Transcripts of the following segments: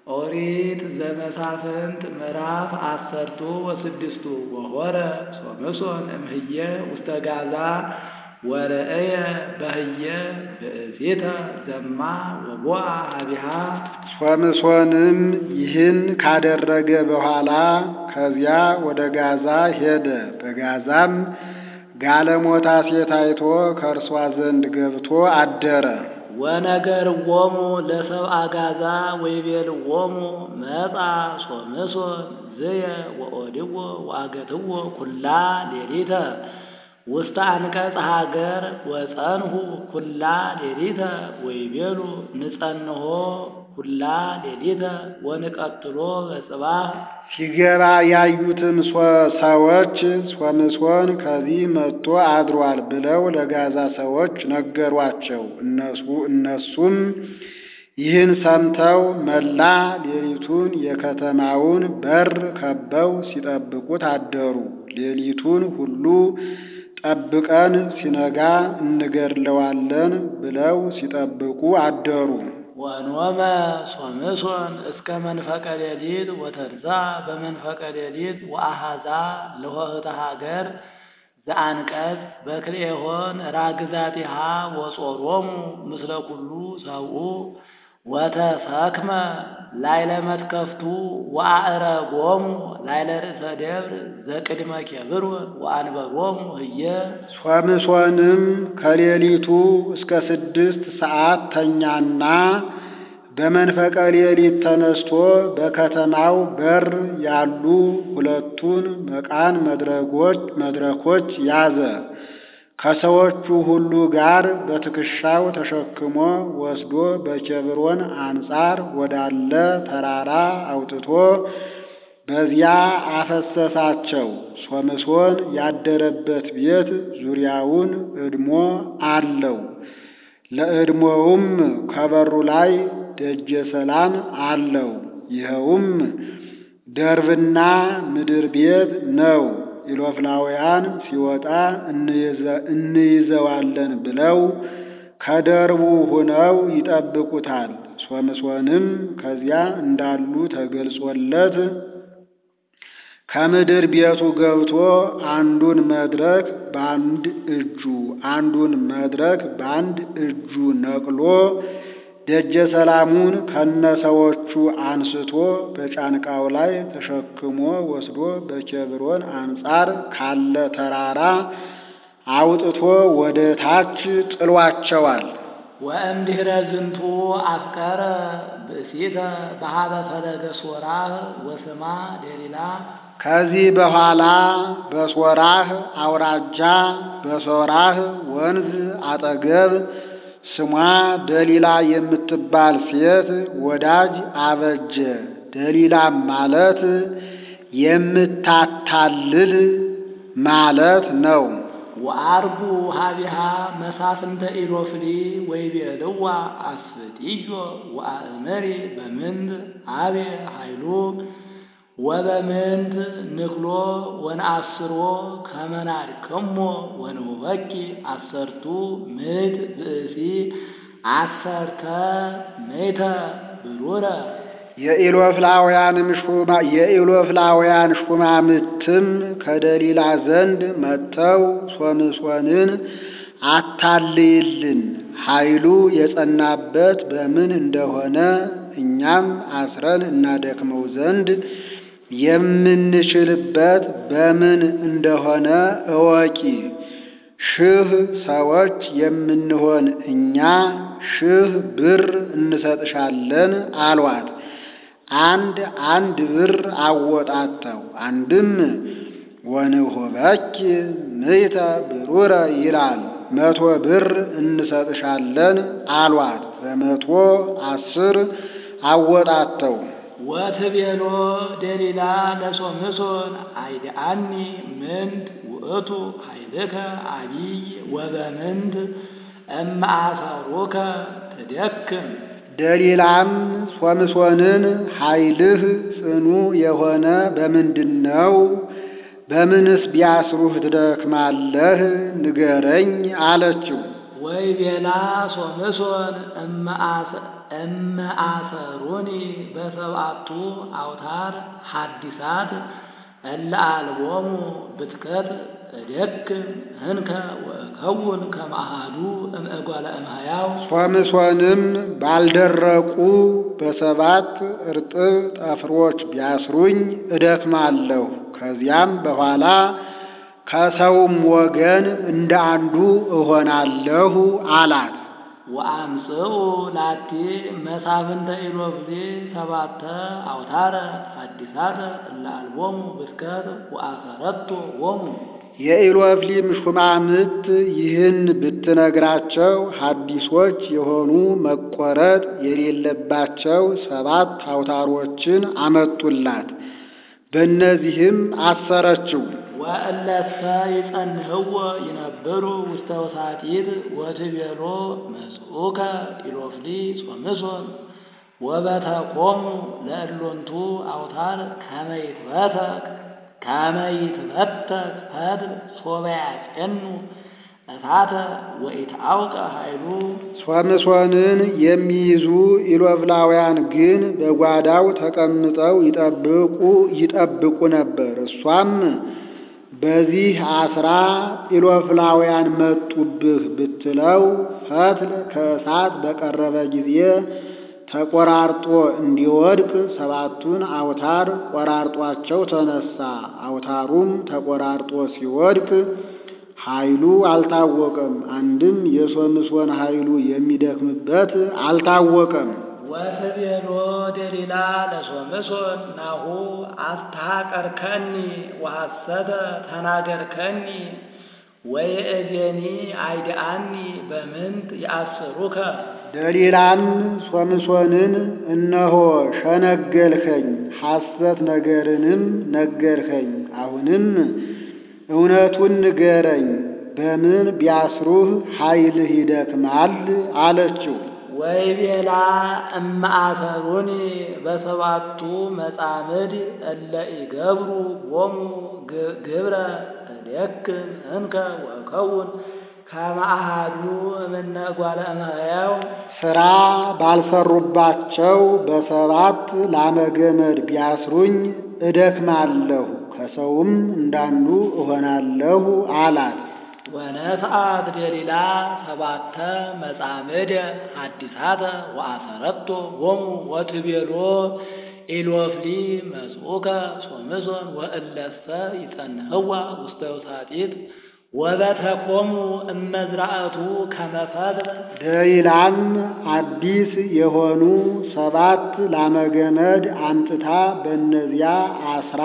ኦሪት ዘመሳፍንት ምዕራፍ አሰርቱ ወስድስቱ ወሆረ ሶምሶን እምህየ ውስተ ጋዛ ወርእየ በህየ ብእሲተ ዘማ ወቦአ ሀቢሃ ሶምሶንም ይህን ካደረገ በኋላ ከዚያ ወደ ጋዛ ሄደ። በጋዛም ጋለሞታ ሴት አይቶ ከእርሷ ዘንድ ገብቶ አደረ። ወነገርዎሙ ለሰብአ ጋዛ ወይቤልዎሙ መጻ ሶምሶን ዝየ ወኦድዎ ወአገትዎ ኩላ ሌሊተ ውስተ አንቀጽ ሀገር ወጸንሁ ኩላ ሌሊተ ወይቤሉ ንጸንሆ ኩላ ሌሊተ ወንቀትሎ በጽባህ ሲገባ ያዩትም ሰዎች ሶምሶን ከዚህ መጥቶ አድሯል ብለው ለጋዛ ሰዎች ነገሯቸው። እነሱ እነሱም ይህን ሰምተው መላ ሌሊቱን የከተማውን በር ከበው ሲጠብቁት አደሩ። ሌሊቱን ሁሉ ጠብቀን ሲነጋ እንገድለዋለን ብለው ሲጠብቁ አደሩ። ወኖመ ሶምሶን እስከ መንፈቀ ሌሊት ወተርዛ በመንፈቀ ሌሊት ወአሃዛ ለሆህተ ሀገር ዘአንቀጽ በክልኤሆን ራግዛቲሃ ወጾሮሙ ምስለ ኩሉ ሰብኡ ወተሰክመ ላይለ መትከፍቱ ወአዕረጎሙ ላይለ ርእሰ ደብር ዘቅድመ ኬብሮን ወአንበሮሙ ህየ ሶምሶንም ከሌሊቱ እስከ ስድስት ሰዓት ተኛና በመንፈቀ ሌሊት ተነስቶ በከተማው በር ያሉ ሁለቱን መቃን መድረኮች መድረኮች ያዘ። ከሰዎቹ ሁሉ ጋር በትከሻው ተሸክሞ ወስዶ በኬብሮን አንጻር ወዳለ ተራራ አውጥቶ በዚያ አፈሰሳቸው። ሶምሶን ያደረበት ቤት ዙሪያውን እድሞ አለው። ለእድሞውም ከበሩ ላይ ደጀ ሰላም አለው። ይኸውም ደርብና ምድር ቤት ነው። ኢሎፍላውያን ሲወጣ እንይዘዋለን ብለው ከደርቡ ሆነው ይጠብቁታል። ሶምሶንም ከዚያ እንዳሉ ተገልጾለት ከምድር ቤቱ ገብቶ አንዱን መድረክ በአንድ እጁ አንዱን መድረክ በአንድ እጁ ነቅሎ ደጀ ሰላሙን ከነሰዎቹ አንስቶ በጫንቃው ላይ ተሸክሞ ወስዶ በኬብሮን አንጻር ካለ ተራራ አውጥቶ ወደ ታች ጥሏቸዋል። ወእምድኅረ ዝንቱ አፍቀረ ብእሲተ በሀበ ፈለገ ሶራህ ወስማ ደሊላ ከዚህ በኋላ በሶራህ አውራጃ በሶራህ ወንዝ አጠገብ ስሟ ደሊላ የምትባል ሴት ወዳጅ አበጀ። ደሊላም ማለት የምታታልል ማለት ነው። ወአርጉ ሀቢሃ መሳፍንተ ኢሎፍሊ ወይቤልዋ አስፍጢዮ ወአእመሪ በምንት አቤ ኃይሉ ወበምንት ንክሎ ወነአስሮ ከመናድክሞ ወንውበኪ አሰርቱ ምዕት ብእሲ አሰርተ ምዕተ ብሩረ የኢሎፍላውያንም ሹማ የኢሎፍላውያን ሹማምትም ከደሊላ ዘንድ መጥተው ሶምሶንን አታልይልን፣ ኃይሉ የጸናበት በምን እንደሆነ እኛም አስረን እናደክመው ዘንድ የምንችልበት በምን እንደሆነ እወቂ። ሺህ ሰዎች የምንሆን እኛ ሺህ ብር እንሰጥሻለን አሏት። አንድ አንድ ብር አወጣተው አንድም ወንሁበኪ ምዕተ ብሩረ ይላል። መቶ ብር እንሰጥሻለን አሏት። በመቶ አስር አወጣተው ወትቤሎ ደሊላ ለሶምሶን አይድአኒ ምንት ውእቱ ኃይልከ አቢይ ወበምንት እምአሰሩከ ትደክም ደሊላም ሶምሶንን ኃይልህ ጽኑ የሆነ በምንድን ነው? በምንስ ቢያስሩህ ትደክማለህ? ንገረኝ አለችው። ወይቤላ ሶምሶን እመ አሰሩኒ በሰብአቱ አውታር ሐዲሳት እለ አልቦሙ ብትከት እደክም እንከ ወእከውን ከመ አሐዱ እምእጓለ እምሕያው ሶምሶንም ባልደረቁ በሰባት እርጥብ ጠፍሮች ቢያስሩኝ እደክማለሁ። ከዚያም በኋላ ከሰውም ወገን እንደ አንዱ እሆናለሁ አላት። ወአምጽኡ ላቲ መሳፍንተ ኢሎፍሊ ሰባተ አውታረ ሐዲሳተ እለ አልቦሙ ብትከት ወአሰረቶ ዎሙ የኢሎፍሊም ሹማምት ይህን ብትነግራቸው ሐዲሶች የሆኑ መቆረጥ የሌለባቸው ሰባት አውታሮችን አመጡላት። በእነዚህም አሰረችው። ወእለሰ ይጸንህዎ ይነብሩ ውስተ ውሳጢት ወትቤሎ መጽኡከ ኢሎፍሊ ጾምሶን ወበተቆሙ ለእሎንቱ አውታር ከመ ይትበተክ ከመ ይትበተክ ፈትል ሶበ ያጼኑ እሳተ ወኢትአውቀ ኃይሉ ሶምሶንን የሚይዙ ኢሎፍላውያን ግን በጓዳው ተቀምጠው ይጠብቁ ይጠብቁ ነበር። እሷም በዚህ አስራ ኢሎፍላውያን መጡብህ ብትለው ፈትል ከእሳት በቀረበ ጊዜ ተቆራርጦ እንዲወድቅ ሰባቱን አውታር ቆራርጧቸው ተነሳ። አውታሩም ተቆራርጦ ሲወድቅ ኃይሉ አልታወቀም። አንድም የሶምሶን ኃይሉ የሚደክምበት አልታወቀም። ወትቤሎ ደሊላ ለሶምሶን ናሁ አስተሐቀርከኒ ወሐሰተ ተናገርከኒ ወየእዜኒ አይድአኒ በምንት ያስሩከ ደሊላም ሶምሶንን እነሆ ሸነገልኸኝ፣ ሐሰት ነገርንም ነገርኸኝ። አሁንም እውነቱን ንገረኝ፣ በምን ቢያስሩህ ኃይልህ ይደክማል? አለችው። ወይቤላ እመ አሰሩኒ በሰባቱ መጻምድ እለ ኢገብሩ ቦሙ ግብረ እደክም እንከ ወእከውን ከመ አሐዱ እምነ እጓለ እመሕያው ሥራ ባልሰሩባቸው በሰባት ላመገመድ ቢያስሩኝ እደክማለሁ፣ ከሰውም እንዳንዱ እሆናለሁ አላት። ወነስአት ደሊላ ሰባተ መጻምደ ሐዲሳተ ወአሰረቶ ዎሙ ወትቤሎ ኢሎፍሊ መጽኡከ ሶምሶን ወእለሰ ይጸንህዋ ውስተ ውሳጢት ወበተቆሙ እመዝራእቱ ከመ ፈትል ደሊላም አዲስ የሆኑ ሰባት ላመገመድ አምጥታ በእነዚያ አስራ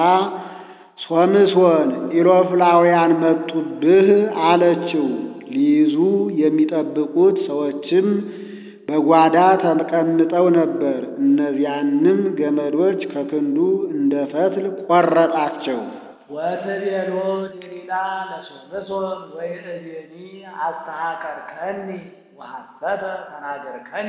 ሶምሶን ኢሎፍላውያን መጡብህ አለችው። ሊይዙ የሚጠብቁት ሰዎችም በጓዳ ተቀምጠው ነበር። እነዚያንም ገመዶች ከክንዱ እንደ ፈትል ቆረጣቸው። ወትቤሎ ደሊላ ለሶምሶን ወይእዜኒ አስተሐቀርከኒ ወሐሰተ ተናገርከኒ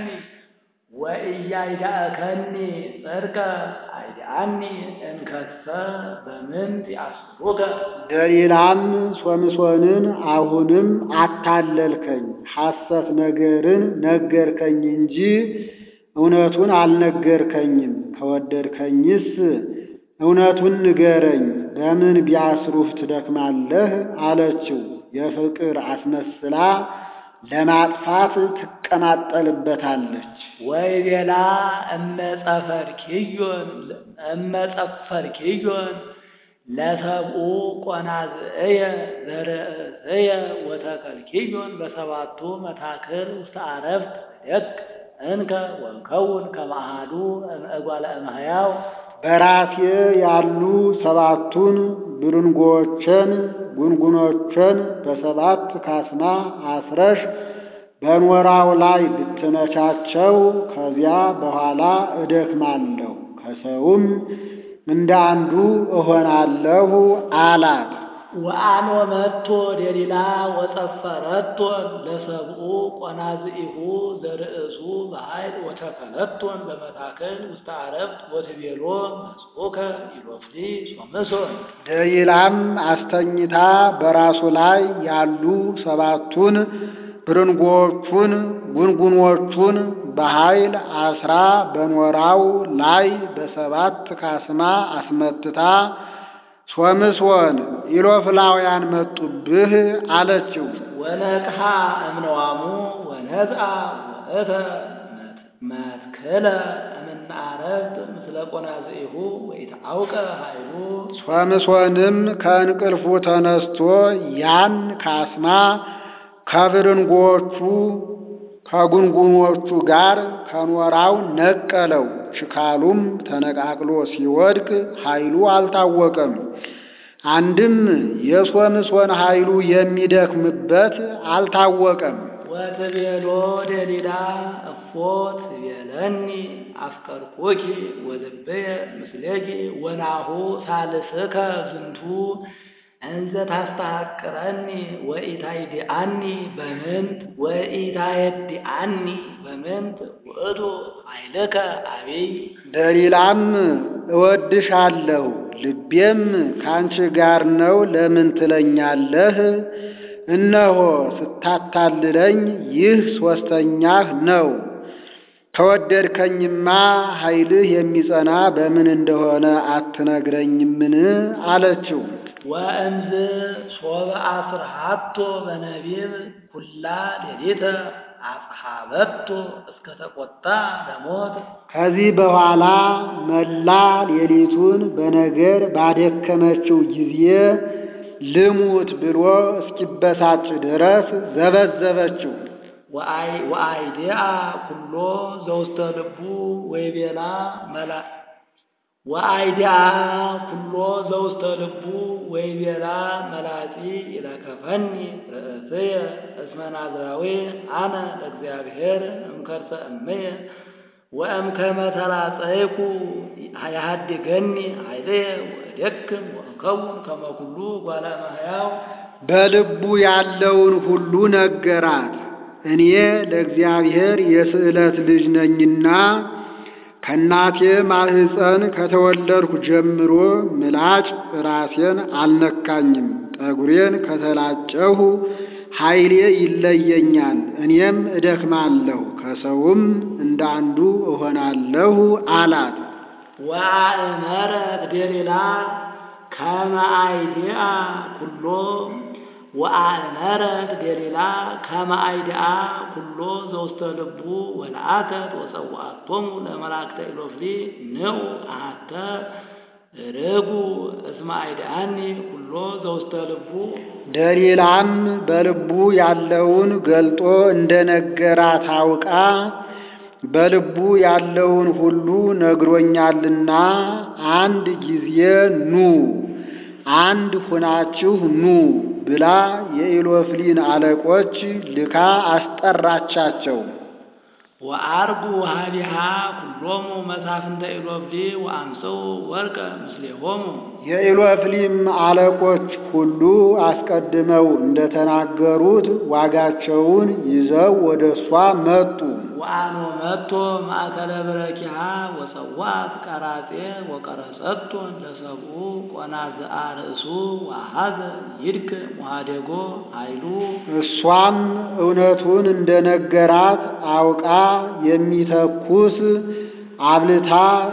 ወኢያይዳእከኒ ጽድቀ አይድአኒ እንከሰ በምንት ያስሩከ ደሊላም ሶምሶንን አሁንም አታለልከኝ፣ ሐሰት ነገርን ነገርከኝ እንጂ እውነቱን አልነገርከኝም። ከወደድከኝስ እውነቱን ንገረኝ፣ በምን ቢያስሩህ ትደክማለህ? አለችው። የፍቅር አስመስላ ለማጥፋት ትቀማጠልበታለች። ወይቤላ እመጸፈርኪዮን እመጸፈርኪዮን ለሰብኡ ቆናዝእየ ዘርእስየ ወተከልኪዮን በሰባቱ መታክል ውስተ አረፍት ደቅ እንከ ወከውን ከመ አሐዱ እምእጓለ እምሕያው በራሴ ያሉ ሰባቱን ብርንጎችን ጉንጉኖችን በሰባት ካስማ አስረሽ በኖራው ላይ ብትነቻቸው ከዚያ በኋላ እደክማለሁ፣ ከሰውም እንደ አንዱ እሆናለሁ አላት። ወአኖ መጥቶ ደሊላ ወጸፈረቶን ለሰብኡ ቆናዝኢሁ ዘርእሱ በኃይል ወተከለቶን በመታከል ውስተ አረፍት ወትቤሎ መጽኡከ ኢሎፍሊ ሶምሶን ደሊላም አስተኝታ በራሱ ላይ ያሉ ሰባቱን ብርንጎቹን ጉንጉኖቹን በኃይል አስራ በኖራው ላይ በሰባት ካስማ አስመትታ ሶምሶን ኢሎፍላውያን መጡብህ አለችው። ወነቅሃ እምነዋሙ ወነዝአ ወእተ መትክለ እምናረብት ምስለ ቆናዝኢሁ ወኢታአውቀ ኃይሉ ሶምሶንም ከእንቅልፉ ተነስቶ ያን ካስማ ከብርንጎቹ ከጉንጉኖቹ ጋር ከኖራው ነቀለው። ሽካሉም ተነቃቅሎ ሲወድቅ ኃይሉ አልታወቀም። አንድም የሶምሶን ኃይሉ የሚደክምበት አልታወቀም። ወትቤሎ ደሊላ እፎ ትቤለኒ አፍቀርኩኪ ወልብየ ምስሌኪ ወናሁ ሳልስከ ዝንቱ እንዘ ታስተሐቅረኒ ወኢታይዲአኒ በምንት ወኢታየዲአኒ በምንት ውእቱ ኃይልከ አቢይ ደሊላም እወድሻለሁ ልቤም ካንቺ ጋር ነው ለምን ትለኛለህ? እነሆ ስታታልለኝ ይህ ሦስተኛህ ነው። ከወደድከኝማ ኃይልህ የሚጸና በምን እንደሆነ አትነግረኝምን? አለችው። ወእምዝ ሶበ አስርሃቶ በነቢብ ኩላ ሌሊተ አጽሐበቶ እስከ ተቆጣ ለሞት ከዚህ በኋላ መላ ሌሊቱን በነገር ባደከመችው ጊዜ ልሙት ብሎ እስኪበሳጭ ድረስ ዘበዘበችው። ወአይዲአ ኩሎ ዘውስተ ልቡ ወይቤላ መላ ወአይዲአ ኩሎ ዘውስተ ልቡ ወይቤላ መላጺ ይለከፈኒ ርእስየ እስመ ናዝራዊ አነ ለእግዚአብሔር እምከርሰ እምየ ወእምከመ ተላጸይኩ ያሃድገኒ ኃይልየ ወእደክም ወእከውን ከመ ኩሉ ጓለ እመሕያው በልቡ ያለውን ሁሉ ነገራት። እኔ ለእግዚአብሔር የስዕለት ልጅ ነኝና ከእናቴ ማህፀን ከተወለድኩ ጀምሮ ምላጭ ራሴን አልነካኝም። ጠጉሬን ከተላጨሁ ኃይሌ ይለየኛል፣ እኔም እደክማለሁ፣ ከሰውም እንደ አንዱ እሆናለሁ አላት። ወአእመረት ደሊላ ከመ አይዲአ ኩሎ ወአእመረት ደሊላ ከመ አይዲአ ኩሎ ዘውስተ ልቡ ወለአከት ወጸዋዕቶሙ ለመላእክተ ኢሎፍሊ ንዑ አሐተ ርጉ እስመ አይዲአኒ ኩሎ ዘውስተ ልቡ ደሊላም በልቡ ያለውን ገልጦ እንደነገራት አውቃ በልቡ ያለውን ሁሉ ነግሮኛልና አንድ ጊዜ ኑ አንድ ሁናችሁ ኑ ብላ የኢሎፍሊን አለቆች ልካ አስጠራቻቸው። ወአርጉ ሀቢሃ ኩሎሙ መሳፍንተ ኢሎፍሊ ወአምሰው ወርቀ ምስሌሆሙ የኢሎፍሊም አለቆች ሁሉ አስቀድመው እንደተናገሩት ዋጋቸውን ይዘው ወደ እሷ መጡ። ወአኖ መጥቶ ማእከለ ብረኪሃ ወጸዋት ቀራጼ ወቀረጸቶን ለሰብኡ ቆናዝአ ርእሱ ወአሐዘ ይድክ ሙሃዴጎ ኃይሉ እሷም እውነቱን እንደነገራት አውቃ የሚተኩስ አብልታ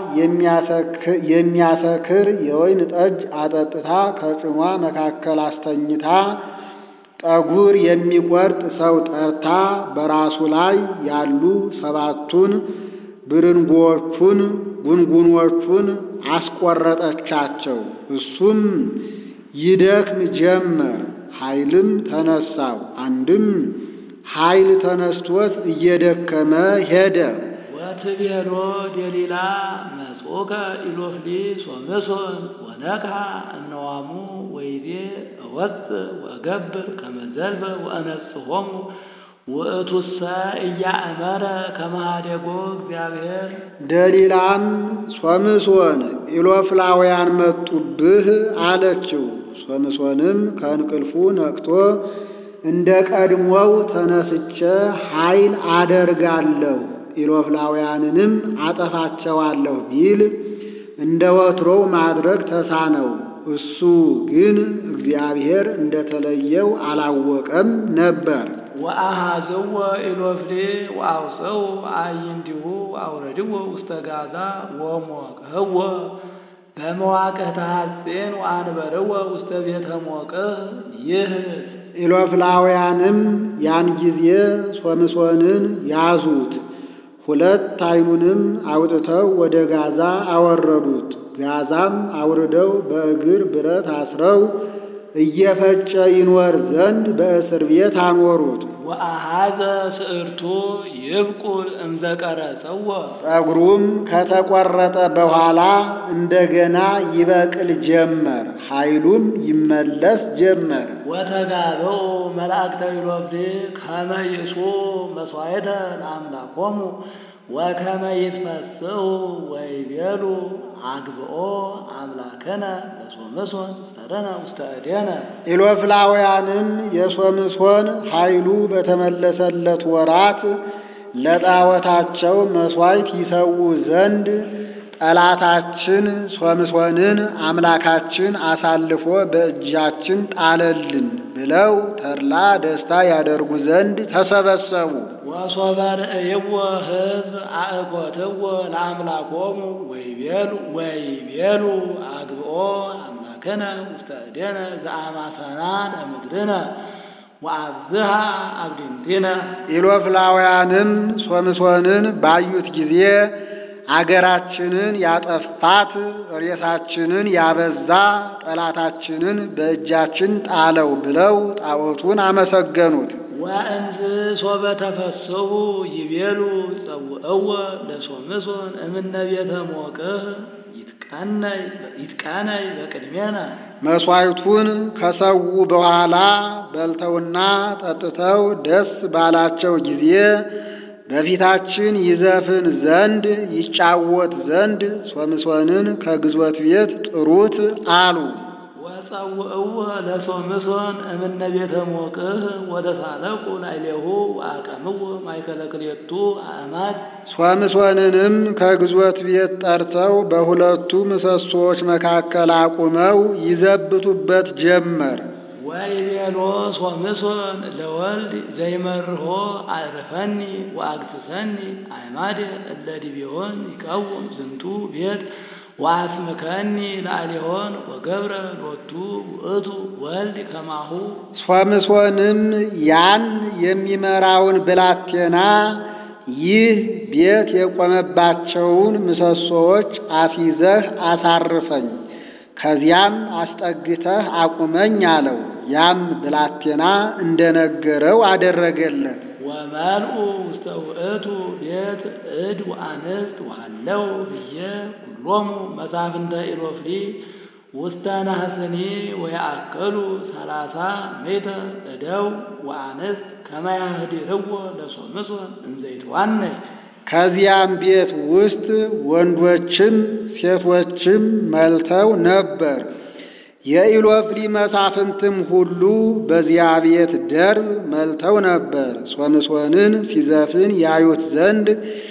የሚያሰክር የወይን ጠጅ አጠጥታ ከጭኗ መካከል አስተኝታ ጠጉር የሚቆርጥ ሰው ጠርታ በራሱ ላይ ያሉ ሰባቱን ብርንጎቹን ጉንጉኖቹን አስቆረጠቻቸው። እሱም ይደክም ጀመር፣ ኃይልም ተነሳው። አንድም ኃይል ተነስቶት እየደከመ ሄደ። ወትቤሎ ደሊላ መጽኦከ ኢሎፍሊ ሶምሶን ወነቅሐ እምነዋሙ ወይቤ እወፅእ ወእገብር ከመ ዘልፈ ወአነጽሖሙ ውእቱሰ ኢያእመረ ከመ ኀደጎ እግዚአብሔር ደሊላም ሶምሶን ኢሎፍላውያን መጡብህ አለችው። ሶምሶንም ከእንቅልፉ ነቅቶ እንደ ቀድሞው ተነስቼ ኃይል አደርጋለሁ ኢሎፍላውያንንም አጠፋቸዋለሁ ቢል እንደ ወትሮው ማድረግ ተሳነው። እሱ ግን እግዚአብሔር እንደተለየው አላወቀም ነበር። ወአሃዝዎ ኢሎፍሌ ወአውፅው አዕይንቲሁ አውረድዎ ውስተ ጋዛ ወሞቅህዎ በመዋቅህተ ሐጼን ወአንበርዎ ውስተ ቤተ ሞቅህ ይህት ኢሎፍላውያንም ያን ጊዜ ሶምሶንን ያዙት፣ ሁለት ዓይኑንም አውጥተው ወደ ጋዛ አወረዱት። ጋዛም አውርደው በእግር ብረት አስረው እየፈጨ ይኖር ዘንድ በእስር ቤት አኖሩት። ወአሃዘ ስዕርቱ ይብቁል እምዘቀረጸዎ ጸጉሩም ከተቆረጠ በኋላ እንደገና ይበቅል ጀመር፣ ኃይሉም ይመለስ ጀመር። ወተጋበው መላእክተ ኢሎፍሌ ከመ ይእሱ መሥዋዕተ ለአምላኮሙ ወከመ ይትፈስሑ ወይቤሉ አግብኦ አምላከነ ለሶምሶን ስተረነ ውስተ እዴነ ኢሎፍላውያንም የሶምሶን ኃይሉ በተመለሰለት ወራት ለጣዖታቸው መሥዋዕት ይሰዉ ዘንድ ጠላታችን ሶምሶንን አምላካችን አሳልፎ በእጃችን ጣለልን ብለው ተድላ ደስታ ያደርጉ ዘንድ ተሰበሰቡ። ወሶበ ርእይዎ ሕዝብ አእኮትዎ ለአምላኮሙ ወይቤሉ ወይቤሉ አግብኦ አምላክነ ውስተ እዴነ ዘአማሰና ለምድርነ ወአብዝሃ አብድንቲነ ኢሎፍላውያንም ሶምሶንን ባዩት ጊዜ አገራችንን ያጠፋት ሬሳችንን ያበዛ ጠላታችንን በእጃችን ጣለው ብለው ጣዖቱን አመሰገኑት። ወእንዝ ሶበ ተፈስሑ ይቤሉ ጸውዕዎ ለሶምሶን እምነ ቤተ ሞቅህ ይትቃነይ በቅድሜነ መሥዋዕቱን ከሰዉ በኋላ በልተውና ጠጥተው ደስ ባላቸው ጊዜ በፊታችን ይዘፍን ዘንድ ይጫወት ዘንድ ሶምሶንን ከግዞት ቤት ጥሩት አሉ። ወጸውዕዎ ለሶምሶን እምነ ቤተ ሞቅህ ወደ ሳለቁ ላዕሌሁ ወአቀምዎ ማእከለ ክልኤቱ አዕማድ ሶምሶንንም ከግዞት ቤት ጠርተው በሁለቱ ምሰሶዎች መካከል አቁመው ይዘብቱበት ጀመር። ወይቤሎ ሶምሶን ለወልድ ዘይመርሖ አዕርፈኒ ወአግስሰኒ አዕማደ እለ ዲቤሆን ይቀውም ዝንቱ ቤት ወአስምከኒ ላዕሌሆን ወገብረ ሎቱ ውእቱ ወልድ ከማሁ ሶምሶንም ያን የሚመራውን ብላቴና ይህ ቤት የቆመባቸውን ምሰሶዎች አስይዘህ አሳርፈኝ፣ ከዚያም አስጠግተህ አቁመኝ አለው። ያም ብላቴና እንደነገረው አደረገለት። ወመልኡ ውስተ ውእቱ ቤት እድ ወአንስት ወሃለው ብዬ ኩሎሙ መሳፍንተ ኢሎፍሊ ውስተ ናህስኒ ወየአክሉ ሰላሳ ሜተ እደው ወአንስት ከመ ያህድርዎ ለሶምሶን እንዘ ይትዋነይ ከዚያም ቤት ውስጥ ወንዶችም ሴቶችም መልተው ነበር። የኢሎፍሊ መሳፍንትም ሁሉ በዚያ ቤት ደርብ መልተው ነበር። ሶምሶንን ሲዘፍን ያዩት ዘንድ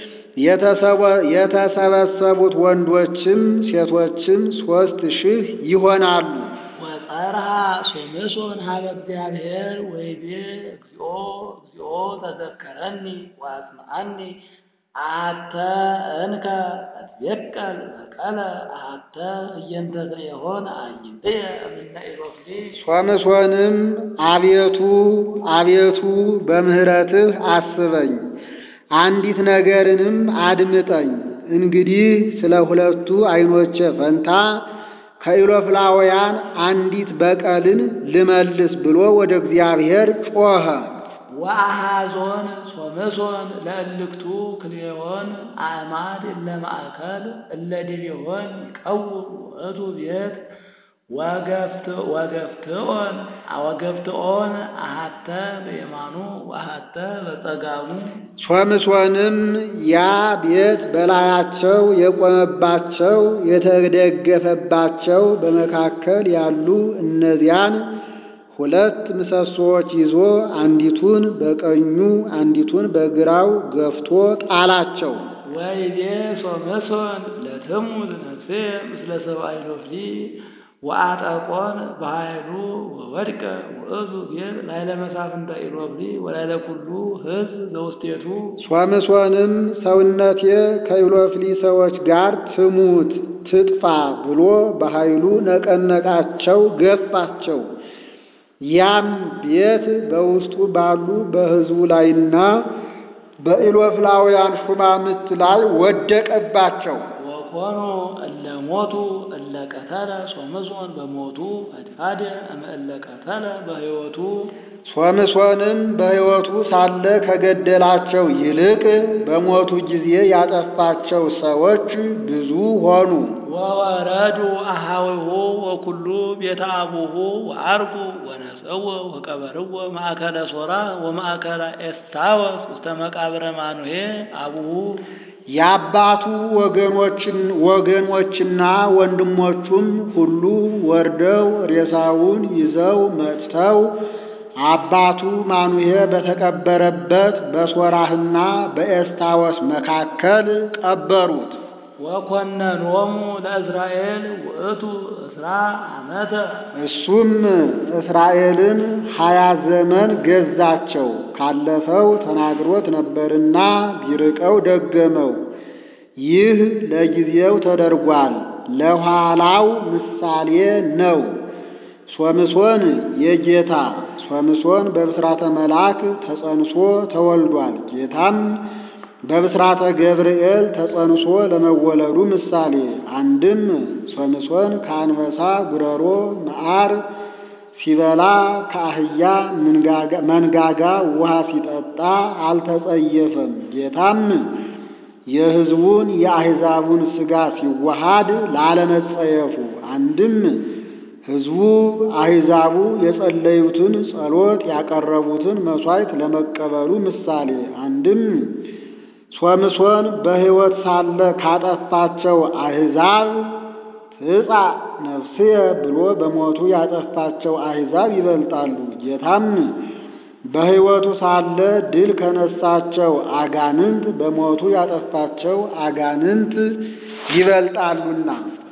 የተሰበሰቡት ወንዶችም ሴቶችም ሦስት ሺህ ይሆናሉ። ወጸርሃ ሶምሶን ሀበ እግዚአብሔር ወይቤ እግዚኦ እግዚኦ ተዘከረኒ ወአስምዐኒ አሐተ እንከ እትቤቀል በቀለ አሐተ እየንተ ዘየሆን አዕይንትየ እምነ ኢሎፍሊ ሶምሶንም አቤቱ አቤቱ በምሕረትህ አስበኝ፣ አንዲት ነገርንም አድምጠኝ። እንግዲህ ስለ ሁለቱ ዓይኖቼ ፈንታ ከኢሎፍላውያን አንዲት በቀልን ልመልስ ብሎ ወደ እግዚአብሔር ጮኸ። ወአሃዞን ሶምሶን ለእልክቱ ክልኤሆን አዕማድ እለ ማእከል እለ ዲቤሆን ይቀውም ውእቱ ቤት ወገፍትኦን ወገፍትኦን አሐተ በየማኑ ወአሐተ በጸጋሙ ሶምሶንም ያ ቤት በላያቸው የቆመባቸው የተደገፈባቸው በመካከል ያሉ እነዚያን ሁለት ምሰሶዎች ይዞ አንዲቱን በቀኙ አንዲቱን በግራው ገፍቶ ጣላቸው። ወይቤ ሶምሶን ለትሙት ነፍሴ ምስለ ሰብአ ኢሎፍሊ ወአጠቆን በኃይሉ ወወድቀ ውእቱ ቤት ላዕለ መሳፍንተ ኢሎፍሊ ወላዕለ ኩሉ ሕዝብ ዘውስቴቱ ሶምሶንም ሰውነቴ ከኢሎፍሊ ሰዎች ጋር ትሙት ትጥፋ ብሎ በኃይሉ ነቀነቃቸው፣ ገፋቸው። ያም ቤት በውስጡ ባሉ በሕዝቡ ላይና በኢሎፍላውያን ሹማምት ላይ ወደቀባቸው። ወኮኑ እለ ሞቱ እለ ቀተለ ሶምሶን በሞቱ ፈድፋደ እምእለ ቀተለ በሕይወቱ ሶምሶንም በሕይወቱ ሳለ ከገደላቸው ይልቅ በሞቱ ጊዜ ያጠፋቸው ሰዎች ብዙ ሆኑ። ወወረዱ አሃዊሁ ወኩሉ ቤተ አቡሁ ወዐርጉ ወነጸወ ወቀበርዎ ማእከለ ሶራ ወማእከለ ኤስታወስ ውስተ መቃብረ ማኑሄ አቡሁ የአባቱ ወገኖችን ወገኖችና ወንድሞቹም ሁሉ ወርደው ሬሳውን ይዘው መጥተው አባቱ ማኑሄ በተቀበረበት በሶራህና በኤስታወስ መካከል ቀበሩት። ወኮነኖሙ ለእስራኤል ውእቱ እስራ ዓመተ እሱም እስራኤልን ሀያ ዘመን ገዛቸው። ካለፈው ተናግሮት ነበርና ቢርቀው ደገመው። ይህ ለጊዜው ተደርጓል፣ ለኋላው ምሳሌ ነው። ሶምሶን የጌታ ሶምሶን በብስራተ መልአክ ተጸንሶ ተወልዷል። ጌታም በብስራተ ገብርኤል ተጸንሶ ለመወለዱ ምሳሌ አንድም ሶምሶን ከአንበሳ ጉረሮ መዓር ሲበላ ከአህያ መንጋጋ ውሃ ሲጠጣ አልተጸየፈም። ጌታም የሕዝቡን የአሕዛቡን ሥጋ ሲዋሃድ ላለመጸየፉ አንድም ሕዝቡ አሕዛቡ የጸለዩትን ጸሎት ያቀረቡትን መሥዋዕት ለመቀበሉ ምሳሌ አንድም ሶምሶን በሕይወት ሳለ ካጠፋቸው አሕዛብ ትጻ ነፍስየ ብሎ በሞቱ ያጠፋቸው አሕዛብ ይበልጣሉ። ጌታም በሕይወቱ ሳለ ድል ከነሳቸው አጋንንት በሞቱ ያጠፋቸው አጋንንት ይበልጣሉና